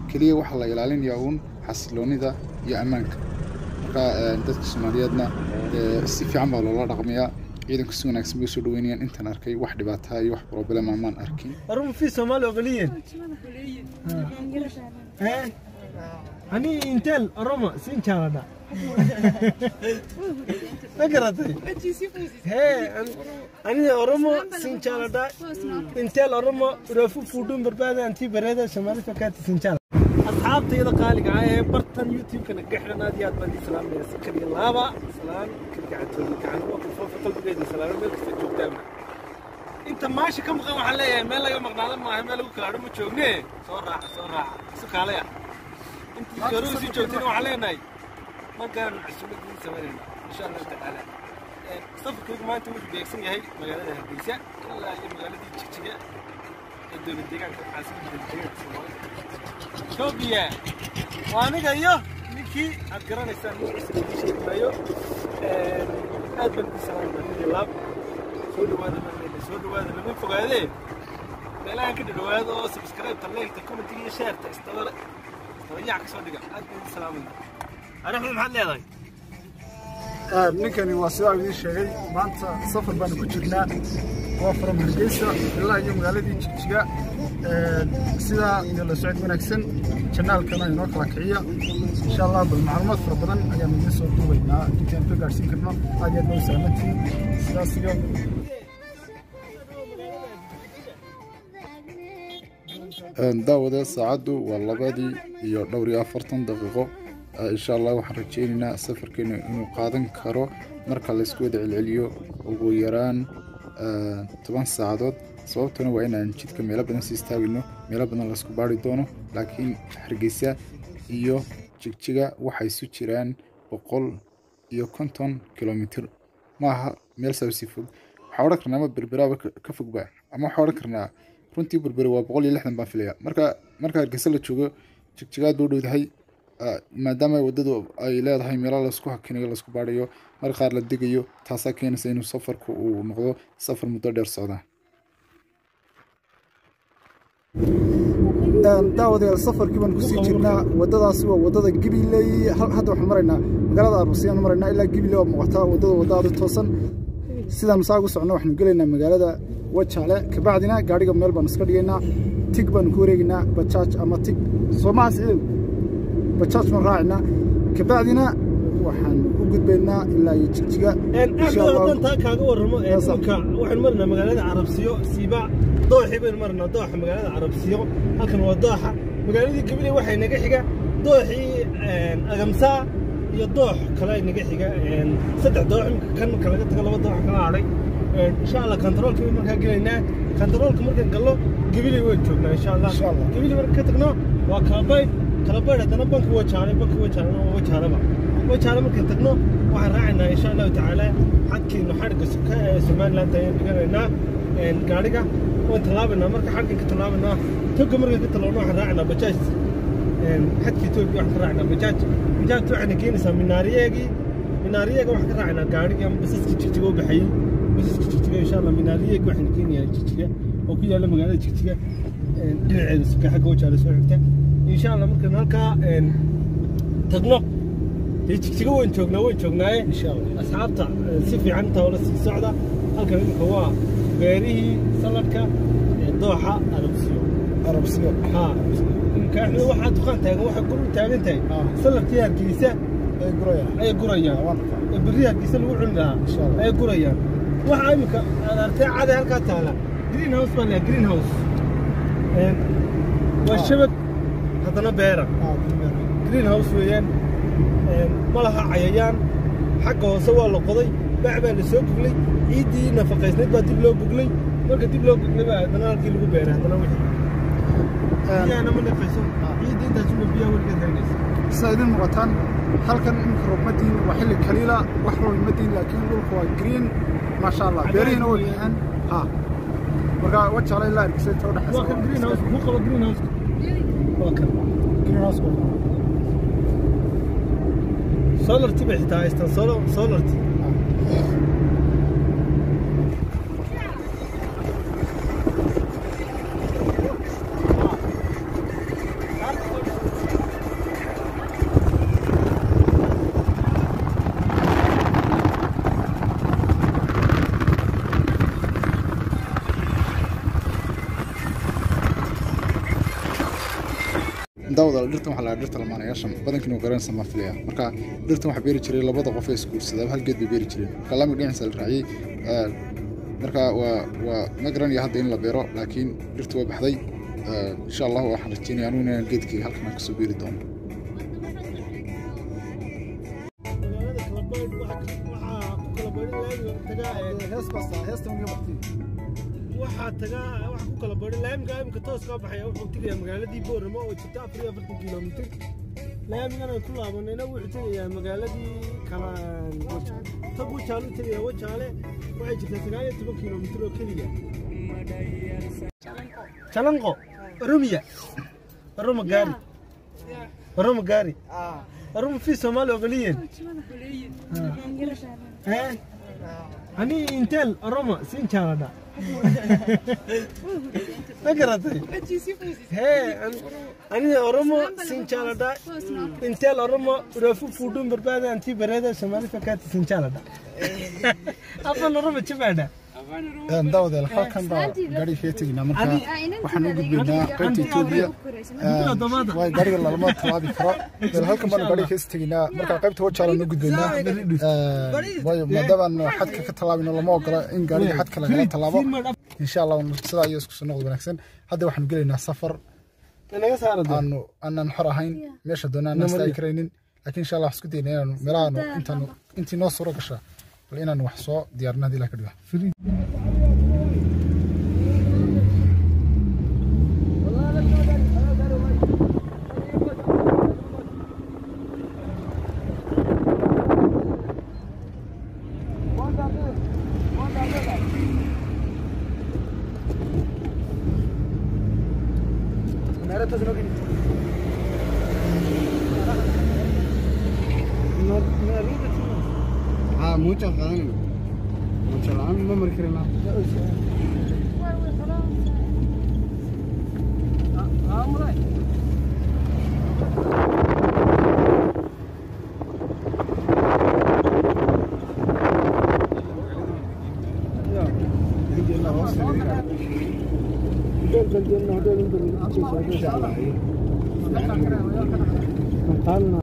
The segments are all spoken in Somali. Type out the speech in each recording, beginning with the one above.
keliya waxaa la ilaalinayaa uun xasiloonida iyo ammaanka marka dadka soomaaliyeedna si fiican baa loola dhaqmayaa ciidanku si wanaagsan bay usoo dhaweynayaan intaan arkay wax dhibaataa iyo wax problema maan arkin أروم في سومالي أغليين أني إنتل أروما سين شاردا فكرتي هي أنا أروما سين شاردا إنتل أروما رفو فودون بربادة أنتي بريدة شمالي فكات سين شاردا أصحابتي إذا قالك عاية برتن يوتيوب كان قحنا ناديات بدي سلام يا سكري اللابا سلام كل قاعد تقول كان وقت فوق قلبي بيدي سلام ملك سجوب دائما inta maasha ka maqan waxaan leeyahay meel laga maqnaado maaha meel lagu kalaadho ma joogne soo raaca soo raaca isu kaalaya intii garuhu sii joogtayna waxaan leenahay markaan cusubadiin samaynayna insha allahu tacaala safarkaygu maanta wuxuu beegsan yahay magaalada hargeysa ilaa iyo magaaladii jigjiga ee dowlad deegaanka caasimadda deegaanka soomaalida etoobiya waa aniga iyo ninkii aad garanaysaan magaciisa lagu sheegi maayo aad baan idin salaamayaa laab soo dhawaada baan soo dhawaada lama fogaadee meelahan ka dhawaado oo subscribe leegta commentiga iyo sheerta istabale istabayac ka soo dhiga aad baan idin salaamaya arixda maxaad leedahay ninkani waa sidaa idiin sheegay maanta safar baanu ku jirnaa waa from hargeysa ilaa iyo magaaladii jigjiga sidaa iyo la socod wanaagsan janaalkana inoo kala kiciya insha allah bal macluumaad fara badan ayaanu idiin soo duubaynaa intaan ka gaadhsiin karno aad iyo aad noo salaamantihiin sidaas iyo daawada saacaddu waa labadii iyo dhowr iyo afartan daqiiqo insha allah waxaan rajeynaynaa safarkeenu inuu qaadan karo marka laysku wada celceliyo ugu yaraan toban saacadood sababtuna waa inaan jidka meelo badan si istaagino meelo badan laysku baari doono laakiin hargeysa iyo jigjiga waxay isu jiraan boqol iyo konton kilomitir maaha meel saasi fog waxaa odhan karnaa ama berberaaba ka fogba ama waxaa odhan karnaa runtii berberi waa boqol iyo lixdan baan filaya marka marka hargeysa la joogo jigjigaad buu dhowdahay maadaama waddadu ay leedahay meelo laysku hakinayo laysku baadhayo mar qaar la degayo taasaa keenaysa inuu safarku uu noqdo safar muddo dheer socda daawadayaal safarkii baan kusii jirnaa waddadaasi waa waddada gibiley hadda waxaan maraynaa magaalada arbusiyaanu maraynaa ilaa gibiley waa muuqataa waddada wadda aad u toosan sidaan saa ugu socno waxaanu gelaynaa magaalada wajaale kabacdina gaadhiga meel baanu iska dhigaynaa tig baanu ku wareegaynaa bajaaj ama tig soomaha siciidow bajaaj baan raacinaa kabacdina waxaan u gudbaynaa ilaa iyo jigjiga haddaan taa kaaga warramo dhulka waxaynu marinaa magaalada carabsiyo siiba dooxii baynu marinaa dooxa magaalada carabsiyo halkan waa dooxa magaaladii gabiley waxay naga xiga dooxii agamsaa iyo doox kale ay naga xiga saddex doox imika kan marka laga tago laba doox kala hadhay insha allah kantaroolka bay markaa gelaynaa kantaroolka markaan gallo gabiley waan joognaa insha allah gabiley marka ka tagno waa kalabaydh kalabaydh haddana banka wajaale banka wajaale waa wajaaleba wajaale markaan tagno waxaan raacaynaa insha allahu tacaala xadkiinu xadhigga suka ee somaliland ayaan dhiganaynaa gaadhiga waan tallaabaynaa marka xadhgan ka tallaabaynaa toga markaan ka tallaabno waxaan raacaynaa bajaaj xadka etoobiya waxaan ka raacaynaa bajaaj bajaajta waxayna keenaysaa minaariyeegii minaariyeega waxaan ka raacaynaa gaadhigii ama basaska jigjiga u baxayey basaska jigjiga insha allah minaariyeeg waxayna keenayaan jigjiga oo ku yaalla magaalada jigjiga dhinaceeda suka xagga wajaale soo xigta insha allah markaan halkaa tagno dee jigjiga waan joognaa waan joognaaye asxaabta si fiican intaa ola sii socda halkan imika waa beerihii saladka ee dooxa arabsiyo arabsiyo ha imika axmed waxaa dukaan taagan waxay guri taagan tahay saladkii hargeysa ay gurayaan ayay gurayaan ee berri hargeysa lagu cuni lahaa ayay gurayaan waxaa imika aad artay caday halkaa taala green house baa leeyahay green house waa shabag haddana beera green house weeyaan ma laha cayayaan xagga hoose waa la qoday bac baa la soo guglay ciiddii nafaqaysnayd baa dib loo guglay marka dib loo guglay baa haddana halkii lagu beeray haddana wixii biyahana ma nafayso ciiddii intaasuma biyaha weligeed haynaysa sidaa idin muuqataan halkan iminka roobmadiin waa xilli kaliila wax roobmadiin laakiin dhulka waa green maasha allah beerihiina way bixeen ha marka wajaale ilaa argisa inta waa kan green house udhexaysa ku qabo green house waa kan green house solarti bay xitaa haystaan solo- solarti daawada dhirtan waxaa la dhirta lamaanayaasha badankiina waa garanaysa ma filaya marka dhirtan waxaa beeri jiray labada qof ee isguursadaa hal geed bay beeri jireen marka laamiga dhinaciisa la raaciyey ee, marka waa waa ma garanayo hadda in la beero laakiin dhirtu way baxday ee, insha allah waxaan rajeynaya anugu inaan geedkii halkan aan kasoo beeri doono magaalada kalabaydh waxaa ku kala baydhin laamiga tagaa ee hees basta heesta miga waqti waxaa tagaa waxaa ku kala baydhin laamiga imika toos kaa baxaya wuxuu tegayaa magaaladii booramo oo jirta afar iyo afartan kilomitir laamigan aan ku laabanayna wuxuu tegayaa magaaladii kala tag wajaale u tegayaa wajaale waxay jirtaa sagaal iyo toban kilomitir oo keliya jalanqo oromiya oroma gaari oroma gaari oroma fi soomaali ogoliyen Eh? ani intel oromo sin jaaladha ma garatay hee an- ani oromo sin jaaladha intel oromo rafu fudun barbaada anti bareda somali fakati sin jaaladha afan oromo jibaadha daawadayaal halkan baa gaari kaga teginaa marka waxaan u gudbaynaa qaybta etoobiya waay gaariga lalama tallaabi karo bal halkan baanu gaariga kaga teginaa marka qaybta wajaalaan u gudbaynaa waayo maadaabaan xadka ka tallaabino lama ogola in gaariga xadka lagala tallaabo insha allah sidaa iyo isku soo noqod wanaagsan hadda waxaanu gelaynaa safar naga saarada aanu aanan xor ahayn meesha doona aan istaagi karaynin laakiin insha allah waxaan isku dayna inaanu meelahaanu intaanu intii noo suuro gashaa bal inaanu wax soo diyaarino haddii ilaha ka dhigo ها mucho قادم mucho la ما مركرنا قالنا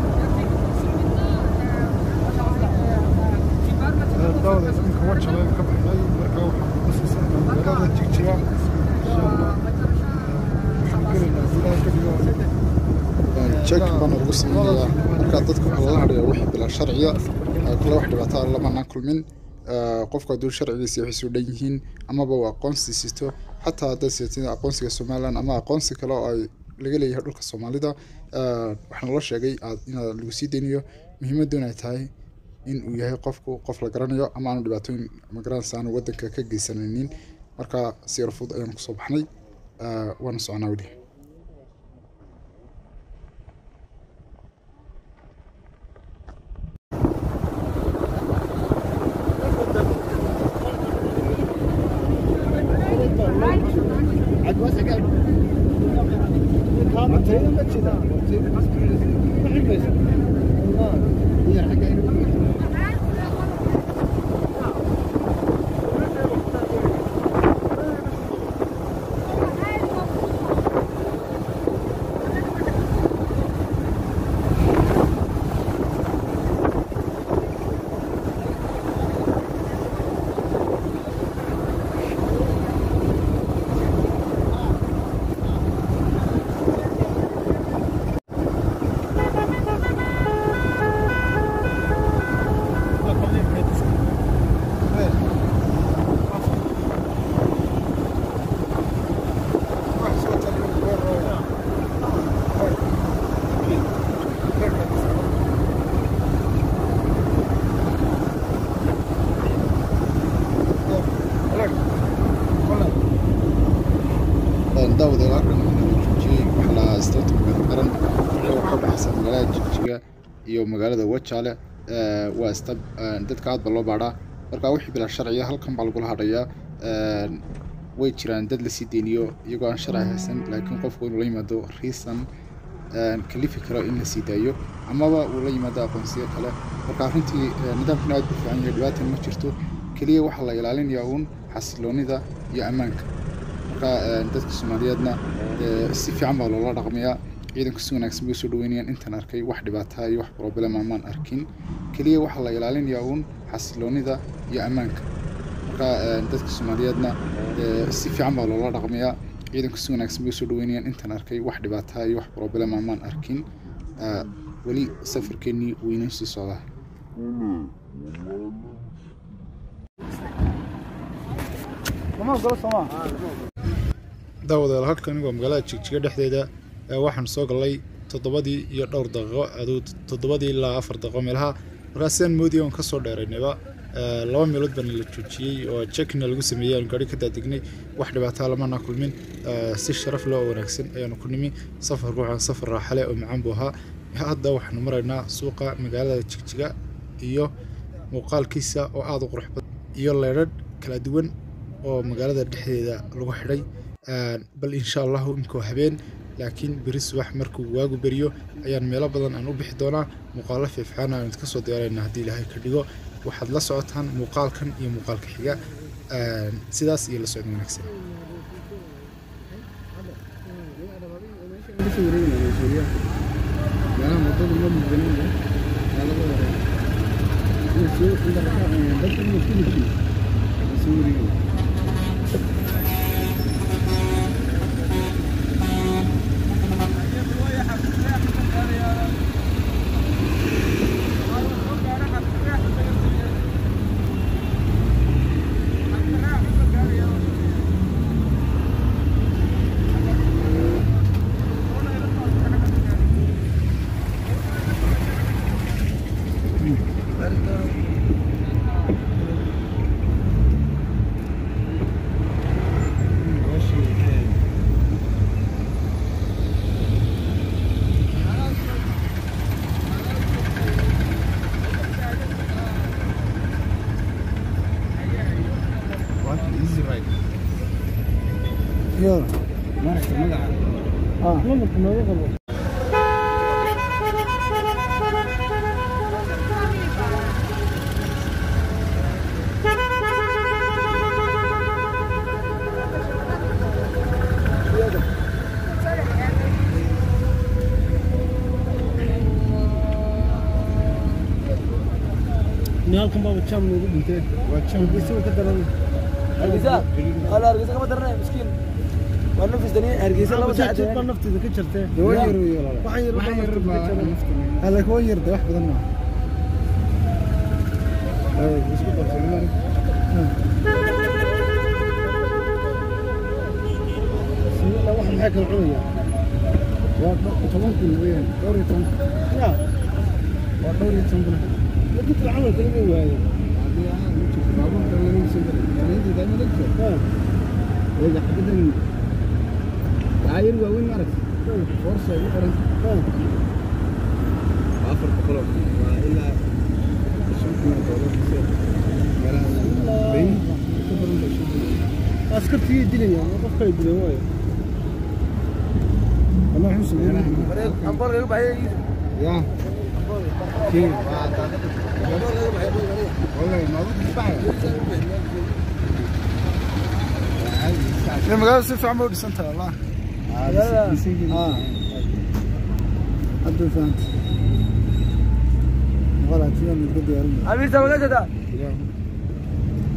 dawda ninka wajale ka baxday marka waxaan ku sii socnaa magaalada jigjiga insha allah waxaan gelaynaa gudaha ka dhigo check baan ugu sameeyaa marka dadka waxaa lala hadhayaa wixii bilaa sharciya ee kale wax dhibaato ah lamanaan kulmin ee, qofku hadduu sharcigiisa waxay soo dhan yihiin amaba uu aqoonsi sisto xataa haddaad siatid aqoonsiga somalilan ama aqoonsi kale oo ay laga leeyahay dhulka soomaalida ee, waxaa naloo sheegay aad inaad lagu sii daynayo muhiimadoon ay tahay in uu yahay qofku qof la garanayo ama aanu dhibaatooyin magaranaysa aanu wadanka ka geysanaynin marka si yar fudud ayaan kusoo baxnay ee, waana soconaa weli daawada halkan joojiyey waxaa la istaanta magaalada qaran oo ka baxsan magaalada jigjiga iyo magaalada wajaale ee, waa ista ee, dadka aad ba loo baadhaa marka wixii bilaa sharciya halkan baa lagula hadhayaa ee, way jiraan dad lasii deyniyo iyagoo aan sharci haysan laakiin qofku inuu la yimaado riisan kalifi karo in la sii daayo amaba uu la yimaado aqoonsiyo kale marka runtii ee, nidaamkan aad bu fiican yahay dhibaatan ma jirto keliya waxaa la ilaalinayaa uun xasiloonida iyo ammaanka marka ee, dadka soomaaliyeedna ee, si fiican baa loola dhaqmayaa ciidanku si wanaagsan bay usoo dhaweynayaan intaan arkay wax dhibaataa iyo wax problema maan arkin keliya waxaa la ilaalinayaa uun xasiloonida iyo ammaanka marka dadka soomaaliyeedna si fiican baa loola dhaqmayaa ciidanku si wanaagsan bay usoo dhaweynayaan intaan arkay wax dhibaataa iyo wax problema maan arkin weli safarkeennii weynoo sii socdaa daawadayaal halkan waa magaalada jigjiga dhexdeeda waxaan soo galnay toddobadii iyo dhowr daqiiqo aduu toddobadii ilaa afar daqiiqo meelaha markaas sidaan moodiyay oon kasoo dheeraynayba laba meelood baana la joojiyey oo jekina lagu sameeyey aan gaari ka daadignay wax dhibaataa lamana kulmin si sharaf leh oo wanaagsan ayaanu ku nimi safarku waxaa safar raaxale oo macaan buu ahaa hadda waxaanu maraynaa suuqa magaalada jigjiga iyo muuqaalkiisa oo aada u qurux badan iyo leedhadh kala duwan oo magaalada dhexdeeda lagu xidhay bal insha allahu inkoo habeen laakiin beri subax markuu waagu beriyo ayaan meelo badan aan u bixi doonaa muuqaalo fiifxaan aan idinka soo diyaarayna haddii ilaahay ka dhigo waxaad la socotaan muuqaalkan iyo muuqaalka xiga sidaas iyo la socod wanaagsan halkan baa jam noogu dhintee waa jam geesiba ka daran hargeysa ala hargeysa kama daranay miskiin waa nafis dani hargeysa laba saac jid baa nafteeda ka jartee waa yar weeye waxaan yar baa nafteeda ka jaran hala kuwa yar de wax badan ma isku qabsan sida wax maxay kala cunaya waa toban kun weeyaan dhowr iyo toban ya waa dhowr iyo toban kun dadka camal kala ma waaye haddii aan u jirto baabuurka lagu soo galay janaynta daama la jirto eega xabadan taayir waaweyn maarag forsa ugu qoran afar boqoloo waa ilaa shan kun oo doolar meelaha bayn ka badan bay shan kun askartigay dilayaan qof kale dilan waayo ama wuxuu sameeyay ambool kaga baxay ya kii waa daadada والله ما بدي magaalada si fiican bay u dhisan tahay wallah hadda fahanta walaal sidaan uga diyaarin amiirta magaashada